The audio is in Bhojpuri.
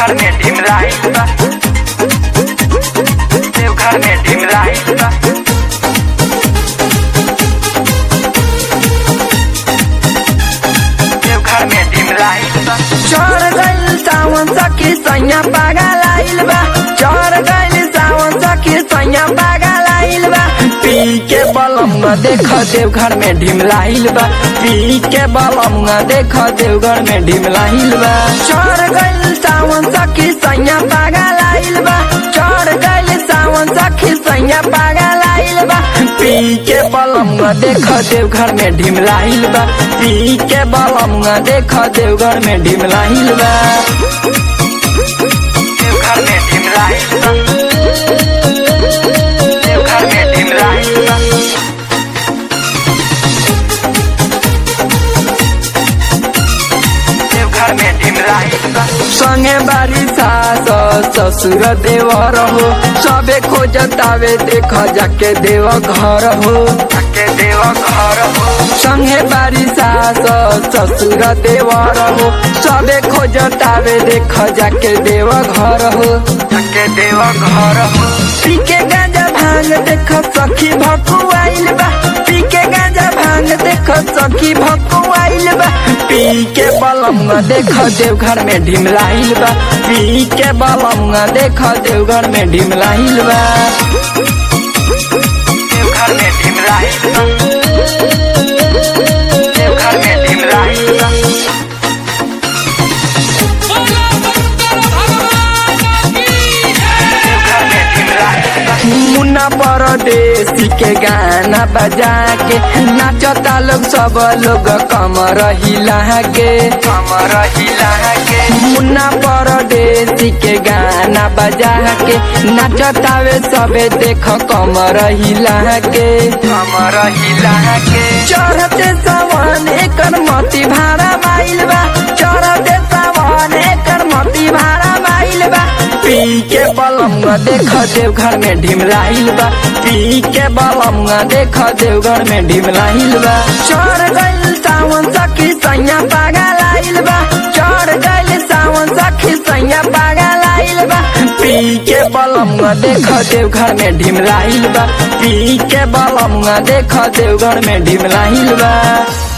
देवघर में ढिमराइल बा देवघर में ढिमराइल बा देवघर में ढिमराइल बा चढ़ गइल सावन सखी सैया पागल आइल बा चढ़ गइल सावन सखी सैया पागल आइल बा पी के बलम देख देवघर में ढिमलाइल बा पी के बलम देख देवघर में ढिमलाइल बा चढ़ गइल सावन सखी सैया पागल आइल बा चढ़ गइल सावन सखी सैया पागल आइल बा पी के बलम देख देवघर में ढिमलाइल बा पी के बलम देख देवघर में ढिमलाइल बा देवघर में ढिमराइल बा देवघर में ढिमराइल बा देवघर में ढिमराइल बा संगे बारी सास ससुर देवर हो सबे खोजतावे देख जाके देव घर हो के देव घर हो संगे बारी सास ससुर देवर हो सबे खोजतावे देख जाके देव घर हो के देव घर हो पी के गांजा भांग देख सखी भकुआइल बा पी के गांजा भांग देख सखी भकुआइल बा पी के बलम देख देवघर में ढिमलाइल बा पी के बलम देख देवघर में ढिमलाइल बा देवघर में ढिमराइल बा देवघर में ढिमराइल बा देवघर में ढिमराइल बा मुन्ना परदेसी के गाना बजा के नाचता लोग सब लोग कमर हिला के कमर हिला के मुन्ना परदेसी के गाना बजा के नाचतावे सबे देख कमर हिला के कमर हिला के चढ़ते सावन एकर मती भाड़ा माइल बा चढ़ते सावन एकर मती भाड़ा माइल बा पी के बलम देख देवघर में ढिमलाइल बा पी के बलम देख देवघर में ढिमलाइल बा चढ़ गइल सावन सखी सैया पागल आइल बा चढ़ गइल सावन सखी सैया पागल आइल बा पी के बलम देख देवघर में ढिमलाइल बा पी के बलम देख देवघर में ढिमलाइल बा